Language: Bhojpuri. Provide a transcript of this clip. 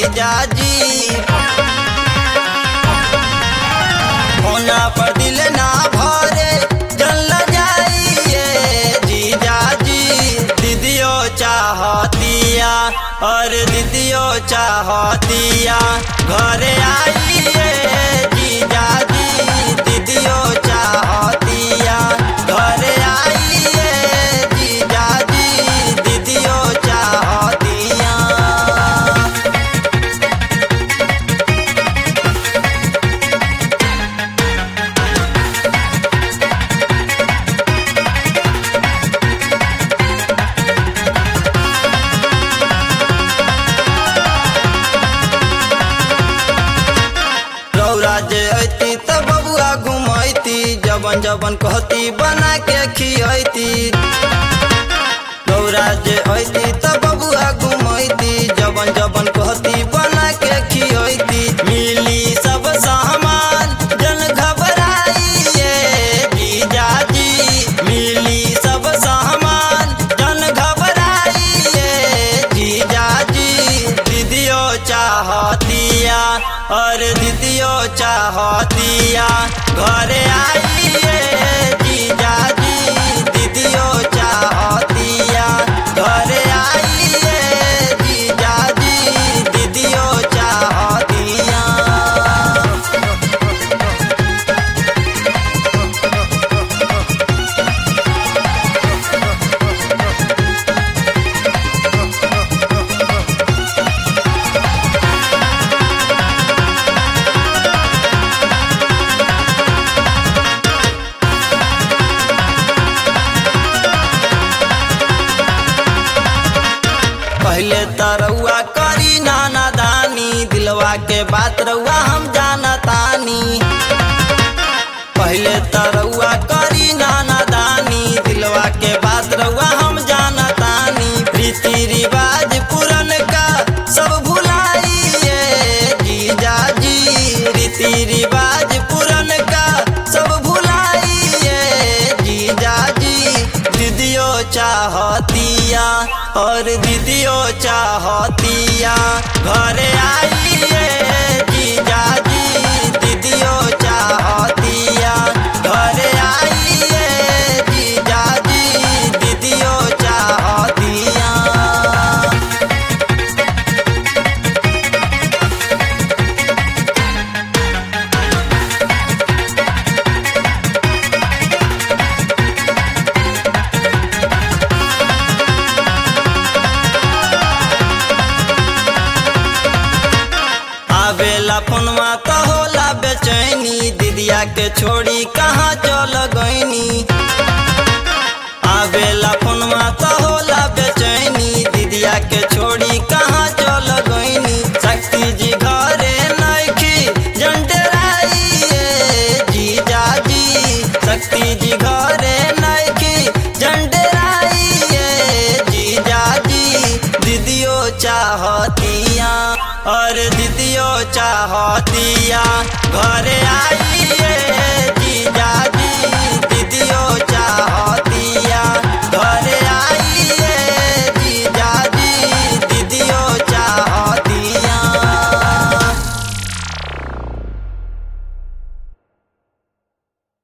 जीजाजी होना पर दिल ना भरे जल जाइए जीजाजी दीदियो चाहतिया और दीदियो चाहतिया घरे आइए जीजाजी दीदियो चाहतिया घरे आइए जीजाजी दीदियो चाहतिया रौरा जे अती त बबुआ घुमैती जबन जबन कहती बना के खियती रौरा जे अती त बबुआ घुमैती जबन जबन कहती बना के खियती मिली सब सामान जन घबराइए जीजाजी मिली सब सामान जन घबराइए जीजाजी दीदियो चाहतिया और दीदियो चाहतिया घरे आइए जीजाजी दीदियो चाहतिया घरे आइए जीजाजी दीदियो चाहतिया पहले तरौआ करी नाना दानी दिलवा के बात रउआ हम जानतानी पहले तरौआ करी नाना दानी दिलवा के बात रउआ हम जानतानी रीति रिवाज पुरन का सब भुलाइए जीजाजी रीति रिवाज पुरन का सब भुलाइए जीजाजी दीदियो चाहतिया और दीदियो चाहतिया घरे आइए जीजाजी दीदियो चाहतिया घरे आइए जीजाजी दीदियो चाहतिया आवेला फोनवा तो होला बेचैनी दीदिया के छोड़ी कहाँ चल गईनी आवेला फोनवा तो होला बेचैनी दीदिया के छोड़ी कहाँ चल गईनी शक्ति जी घरे नइखी जंडराइए जीजाजी शक्ति जी घरे नइखी जंडराइए जीजाजी दीदियो चाहतिया और दीदियो चाहतिया घरे आ